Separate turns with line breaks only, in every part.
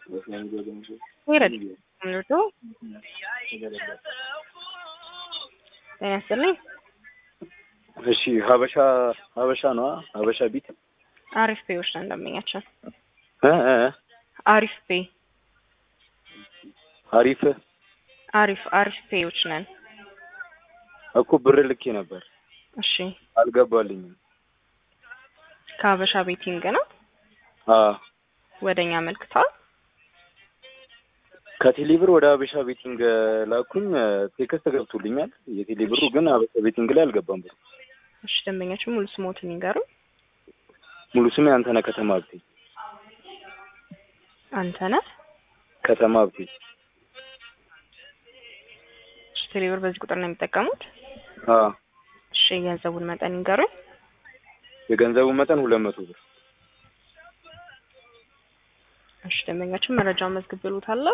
ይረድ ምንድቶ ጤና ይስጥልኝ።
እሺ ሀበሻ ሀበሻ ነዋ ሀበሻ ቢት
አሪፍ ፔዎች ነን ደንበኛችን።
እ እ
አሪፍ ፔ
አሪፍ
አሪፍ አሪፍ ፔዎች ነን።
እኮ ብር ልኬ ነበር
እሺ
አልገባልኝም።
ከሀበሻ ቤቲንግ ነው
አ
ወደኛ አመልክተዋል።
ከቴሌብር ወደ ሀበሻ ቤቲንግ ላኩኝ። ቴክስት ገብቶልኛል። የቴሌብሩ ግን ሀበሻ ቤቲንግ ላይ አልገባም ብሩ።
እሺ ደንበኛችን ሙሉ ስሞትን ይንገሩ።
ሙሉ ስሜ አንተነህ ከተማ ሀብቴ
አንተነህ
ከተማ ሀብቴ።
እሺ ቴሌብር በዚህ ቁጥር ነው የሚጠቀሙት።
አ
እሺ የገንዘቡን መጠን ይንገሩኝ።
የገንዘቡ መጠን ሁለት መቶ ብር።
እሺ ደንበኛችን መረጃውን መዝግብሎታለሁ።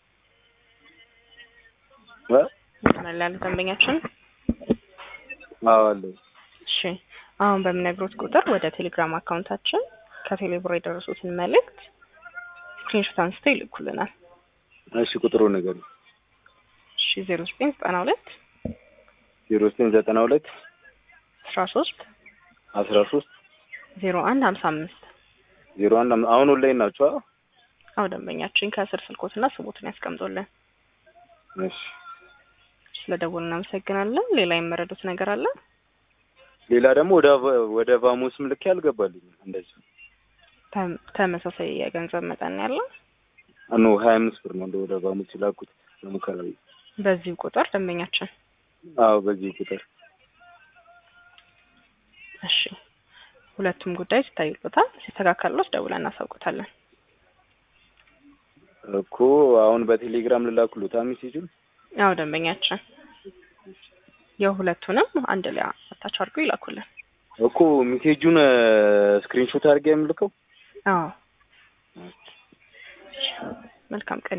እ
መስመር ላይ ያለ ደንበኛችን
አዎ አለኝ።
እሺ አሁን በሚነግሩት ቁጥር ወደ ቴሌግራም አካውንታችን ከቴሌብር የደረሱትን መልእክት ስክሪንሾት አንስተው ይልኩልናል።
እሺ ቁጥሩ ነገር
እሺ ዜሮ ዘጠኝ ዘጠና ሁለት
ዜሮ ዘጠኝ ዘጠና ሁለት
አስራ ሶስት
አስራ ሶስት
ዜሮ አንድ ሀምሳ አምስት
ዜሮ አንድ አም- አሁን ኦንላይን ናቸው። አ?
አዎ ደንበኛችን ከስር ስልኮትና ስሞትን ያስቀምጡልን።
እሺ
ስለ ደወሉ እናመሰግናለን። ሌላ የመረዱት ነገር አለ?
ሌላ ደግሞ ወደ ቫ- ወደ ቫሞስም ልኬ አልገባልኝም። እንደዚህ
ተም- ተመሳሳይ የገንዘብ መጠን ነው ያለው።
ኖ ሀያ አምስት ብር ነው እንደ ወደ ቫሞስ የላኩት ለሙከራ ብዬ።
በዚሁ ቁጥር ደንበኛችን
አዎ በዚህ ቁጥር
እሺ ሁለቱም ጉዳይ ሲታዩበታል። ሲስተካከሉት ደውለን እናሳውቁታለን።
እኮ አሁን በቴሌግራም ልላኩሉታ ሜሴጁን
አዎ ደንበኛችን የሁለቱንም አንድ ላይ አታች አድርጎ ይላኩልን።
እኮ ሜሴጁን ስክሪንሾት አድርጌ የምልከው
አዎ መልካም ቀን